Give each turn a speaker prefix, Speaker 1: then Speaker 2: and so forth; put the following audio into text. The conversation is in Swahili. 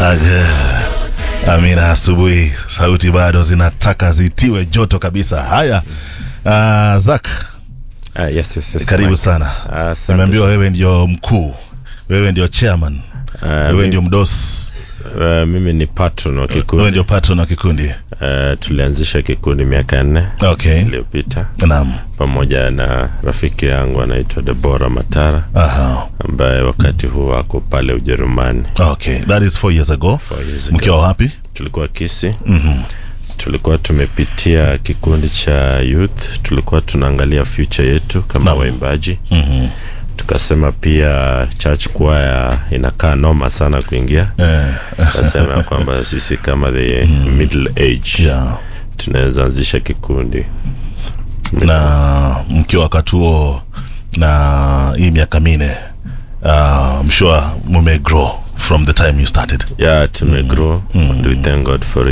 Speaker 1: Age. Amina, asubuhi sauti bado zinataka zitiwe joto kabisa. Haya, uh, Zak,
Speaker 2: Ah, yes, yes, yes,
Speaker 1: karibu
Speaker 2: Mike.
Speaker 1: sana.
Speaker 2: Ah, asante
Speaker 1: Nimeambiwa wewe ndio mkuu, wewe ndio chairman,
Speaker 2: Ah,
Speaker 1: wewe
Speaker 2: mi-
Speaker 1: ndio mdosi,
Speaker 2: ah, mimi ni patron wa
Speaker 1: wewe
Speaker 2: kikundi
Speaker 1: ndio patron wa kikundi.
Speaker 2: Ah, tulianzisha kikundi miaka nne
Speaker 1: Okay,
Speaker 2: iliyopita
Speaker 1: naam.
Speaker 2: pamoja na rafiki yangu anaitwa Debora Matara
Speaker 1: Aha.
Speaker 2: ambaye wakati huu ako pale Ujerumani.
Speaker 1: Okay, that is four years ago.
Speaker 2: Four years ago.
Speaker 1: Mkiwa wapi?
Speaker 2: Tulikuwa Kisi. Tulikuwa tumepitia kikundi cha youth, tulikuwa tunaangalia future yetu kama
Speaker 1: Naam.
Speaker 2: waimbaji.
Speaker 1: Mhm.
Speaker 2: Tukasema pia church choir inakaa noma sana kuingia.
Speaker 1: Eh,
Speaker 2: Tukasema ya kwamba sisi kama the middle age
Speaker 1: yeah.
Speaker 2: tunaweza anzisha kikundi
Speaker 1: na mkiwa wakati huo na hii miaka minne uh, I'm sure mume grow from the time you started
Speaker 2: yeah tumegrow and we thank god for